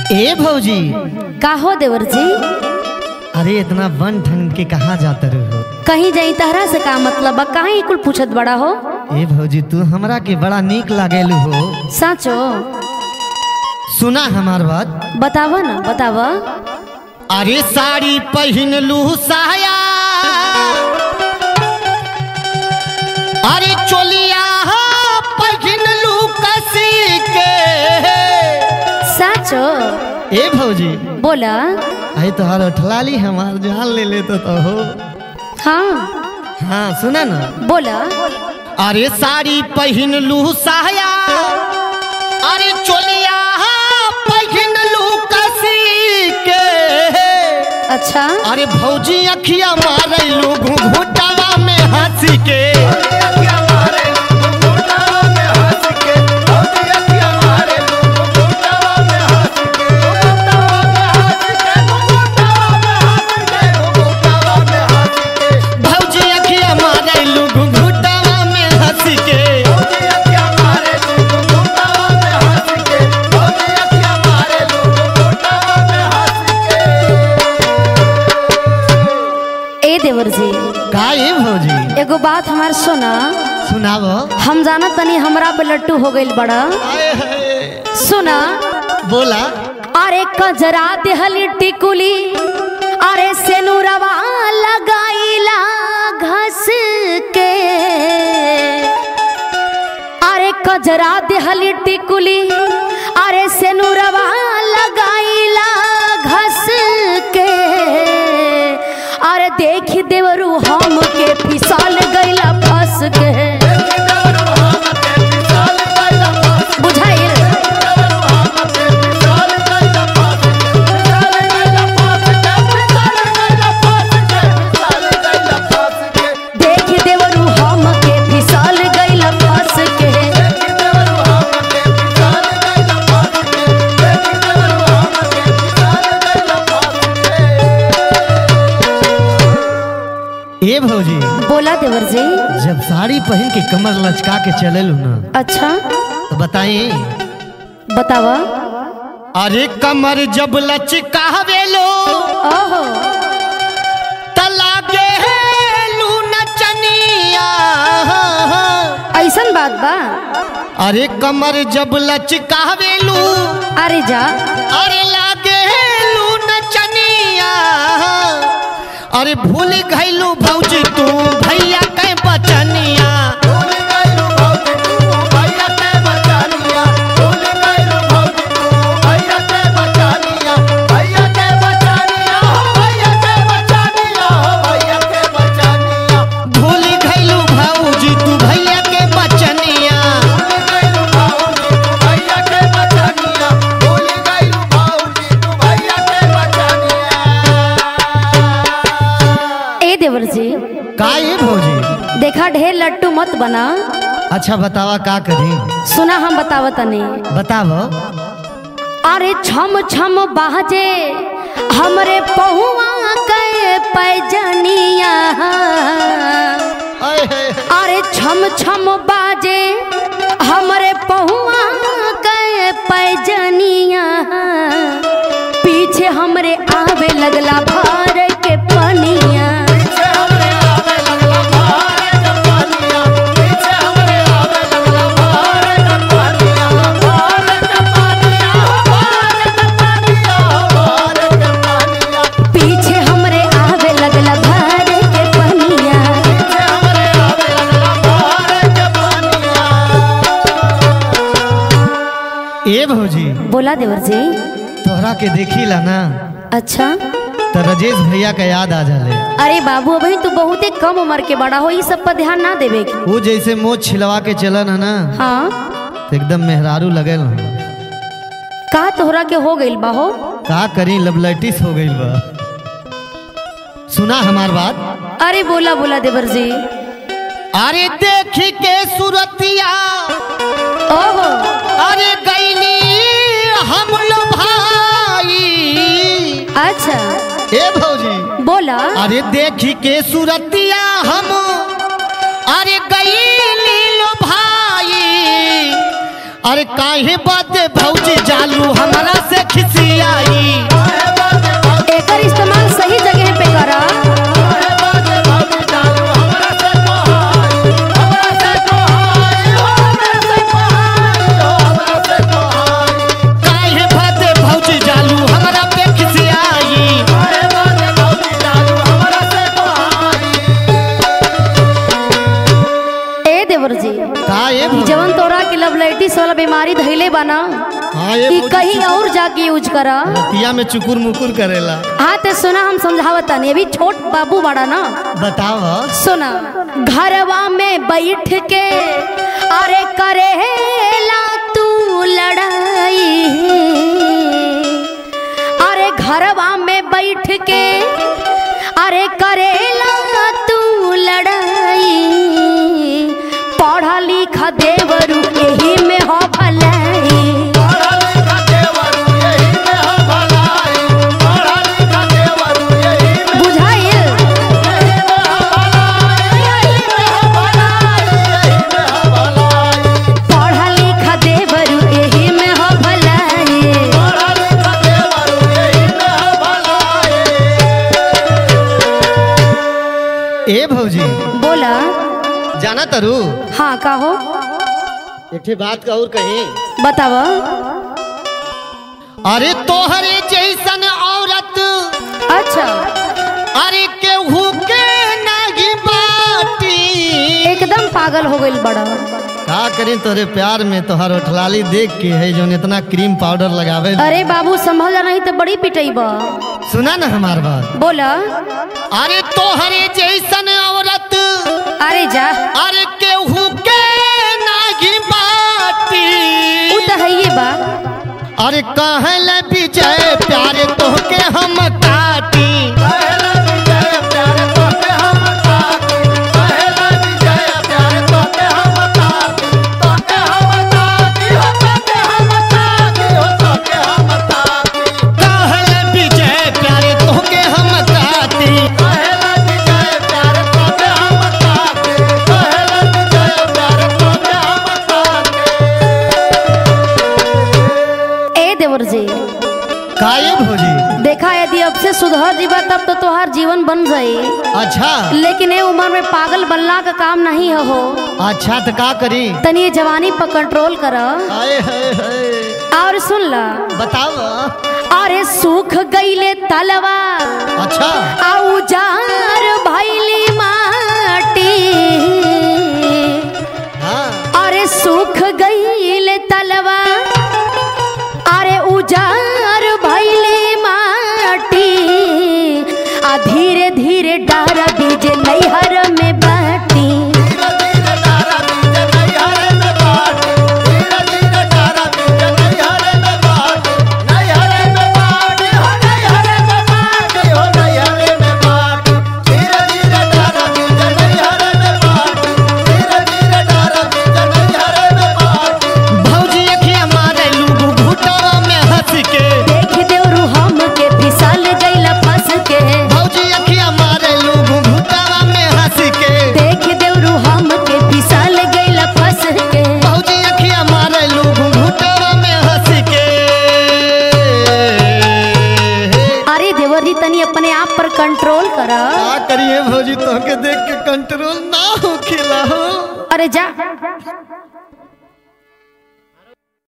ए भौजी का हो देवर जी अरे इतना वन ठन के कहाँ जाते रहो कहीं जाई तहरा से का मतलब बा काहे कुल पूछत बड़ा हो ए भौजी तू हमरा के बड़ा नीक लागेलू हो साचो सुना हमार बात बतावा ना बतावा अरे साड़ी पहन लू साया अरे चोलिया पहन लू कसी के साचो ए भौजी बोला आई तोहार उठलाली हमार जान ले लेते तो हो हाँ हाँ सुना ना बोला अरे साड़ी पहन लू साया अरे चोलिया पहन लू कसी के अच्छा अरे भौजी अखिया मारलू घुघुटावा में हंसी के भौजी अखिया मारलू घुघुटावा में हंसी के ए देवर जी का ए भौजी एगो बात हमार सुना सुनावो हम जाना तनी हमरा पे लट्टू हो गइल बड़ा आए हाय। सुना बोला अरे कजरा देहली टिकुली अरे सेनुरवा लगाईला घस के अरे कजरा देहली टिकुली अरे सेनुरवा लगाईला घस के अरे देख देवरू हम के फिसल गईला फंस के बुझाइल देख देवरू हम के फिसल गइल फंस के ए भौजी बोला देवर जी जब साड़ी पहन के कमर लचका के चलेलू ना अच्छा तो बताई बतावा अरे कमर जब लचकावेलो ओहो तलागे लू नचनिया ऐसन बात बा अरे कमर जब लचकावेलू अरे जा अरे लागे लू नचनिया अरे भूल गइलू भौजी तू भैया के बचनिया भूल गइलू भौजी तू भैया के बचनिया ए देवर जी का ये भौजी देखा ढेर लट्टू मत बना अच्छा बतावा का करी सुना हम बतावा तनी बतावो अरे छम छम बाजे हमरे पहुआ के पैजनिया आए हाय। अरे छम छम बाजे हमरे पहुआ के पैजनिया पीछे हमरे आवे लगला भार के पनिया पीछे हमरे आवे लगला भार के पनिया ए भौजी बोला देवर जी तोहरा के देखी ला ना अच्छा तो राजेश भैया का याद आ जाले अरे बाबू अभी तू बहुते कम उम्र के बड़ा हो ये सब पर ध्यान ना देवे की वो जैसे मोच छिलवा के चलन है ना हाँ तो एकदम मेहरारू लगल है का तोहरा के हो गइल बा हो का करी लबलटिस हो गई बा सुना हमार बात अरे बोला बोला देवर जी अरे देखी के सूरतिया ओहो अरे गईली हम लो भाई अच्छा ए भौजी बोला अरे देखी के सूरतिया हम अरे गईली लो भाई अरे काहे बात भौजी जालू हमरा से खिसिया दिमाग यूज कर रतिया में चुकुर मुकुर करेला हाँ ते सुना हम समझावत नहीं अभी छोट बाबू बड़ा ना बताव सुना घरवा में बैठ के अरे करेला तू लड़ाई अरे घरवा में बैठ के अरे करेला तू लड़ाई पढ़ा लिखा देवरू यही में हो भलाई बुझाइल पढ़ा लिखा देवरू यही में हो भलाई ए भौजी बोला जाना तरु हाँ कहो एक ठे बात का और कहीं बताव अरे तोहरे जैसन औरत अच्छा अरे केहू के नहीं बाटी एकदम पागल हो गई बड़ा का करें तोरे प्यार में तोहर उठलाली देख के है जो इतना क्रीम पाउडर लगावे अरे बाबू संभल जा नहीं तो बड़ी पिटई बा सुना ना हमार बात बोला अरे तोहरे जैसन औरत अरे जा अरे केहू के नहीं बाटी उ तो है ये बा अरे कहल विजय प्यारे तोहके हम काटी कहल विजय प्यारे तोहके हम काटी ए देवर जी काये भौजी देखा यदि अब से सुधर जीवा तब तो तोहार जीवन बन जाई अच्छा लेकिन ए उम्र में पागल बनला का काम नहीं है हो अच्छा तो का करी तनी ये जवानी पर कंट्रोल कर आए हाय हाय और सुन ला बताओ अरे सूख गईले तलवा अच्छा आउ जार भैली माटी हाँ अरे सूख गईले तलवा अरे उजार भैली माटी आ धीरे धीरे डारा बीज नैहर में बाटी भौजी अखिया मारे लूगू घुटवा में हंस के देख देवरू हम के फिसल गईला फंस के भौजी अखिया मारे लूगू घुटवा में हंस के देख देवरू हम के फिसल गईला फंस के भौजी अखिया मारे लूगू घुटवा में हंस के अरे देवर जी तनी अपने आप पर कंट्रोल कर का करिए भौजी तोहके देख के कंट्रोल ना हो खिला हो अरे जा